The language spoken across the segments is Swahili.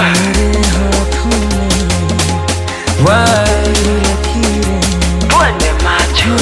मेरे हाथों में Why? Twende macho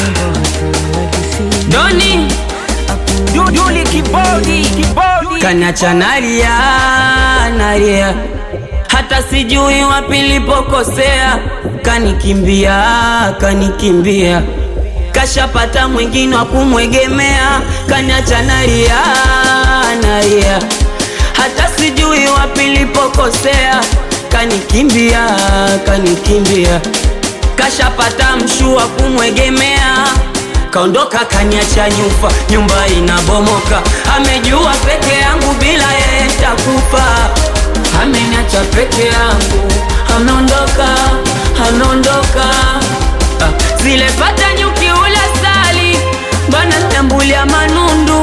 Doni Duduli kibodi kibodi Kanacha nalia nalia hata sijui wapi nilipokosea kanikimbia kanikimbia kashapata mwingine wa kumwegemea kaniacha nalia nalia hata sijui wapi nilipokosea kanikimbia kanikimbia kashapata mshua kumwegemea kaondoka kaniacha nyufa nyumba inabomoka amejua peke yangu bila yeye takufa ameniacha peke yangu ameondoka ameondoka Ah, zile pata nyuki ula sali bana nyambulia manundu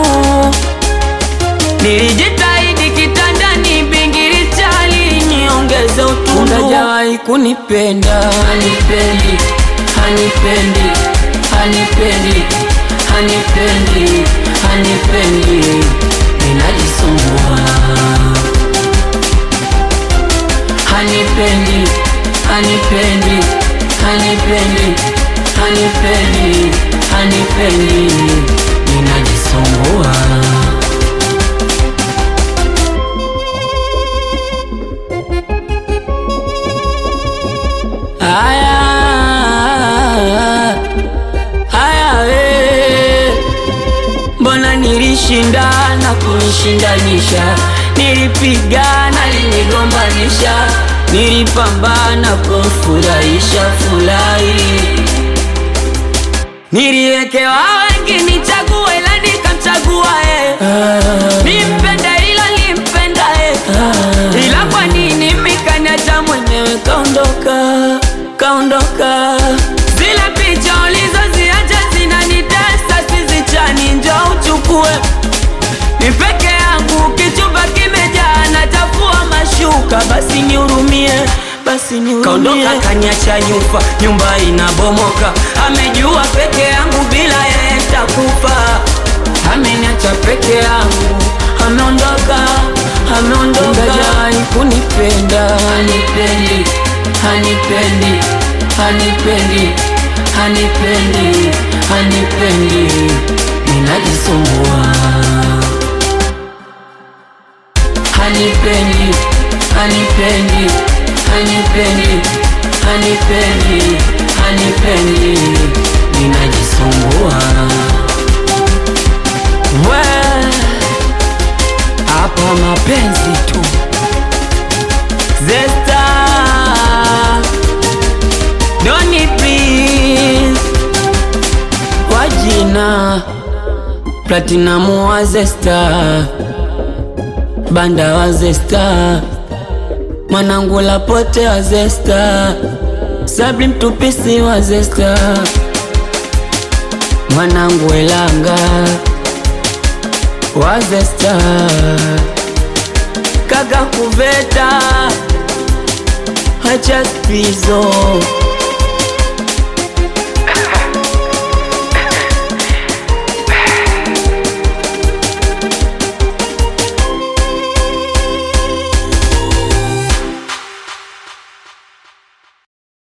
nilijitahidi kitandani bingiri chali niongeze utundu hajawahi kunipenda hanipendi hanipendi hanipendi hanipendi hanipendi ninajisumbua hanipendi hanipendi hanipendi hanipendi hanipendi ninajisumbua Aya, aya, we. Mbona nilishindana kunishindanisha, nilipigana linigombanisha, nilipambana kumfurahisha furahi, niliwekewa wengi nichague, ila nikamchagua eh. Nimpende ila limpenda eh. Ila kwa nini mikaniacha mwenyewe kaondoka, kaondoka. Zile picha ulizoziacha zinanitesa, sizichani, njoo uchukue ni peke yangu, kichumba kimejaa, nachafua mashuka, basi nihurumie, basi nihurumie. Kaondoka kaniacha nyufa, nyumba inabomoka, amejua peke yangu, bila yeye takufa. Ameniacha peke yangu, ameondoka, ameondoka, hajawahi kunipenda, hanipendi, hanipendi, hanipendi, hanipendi, hanipendi, ninajisumbua hanipendi hanipendi hanipendi hanipendi hanipendi ninajisumbua we hapa mapenzi tu zesta doni please kwa jina platinamu wa zesta banda wa zesta mwanangu lapote wa zesta sabri mtupisi wa zesta mwanangu elanga wa zesta kaga kuveta hacha spizo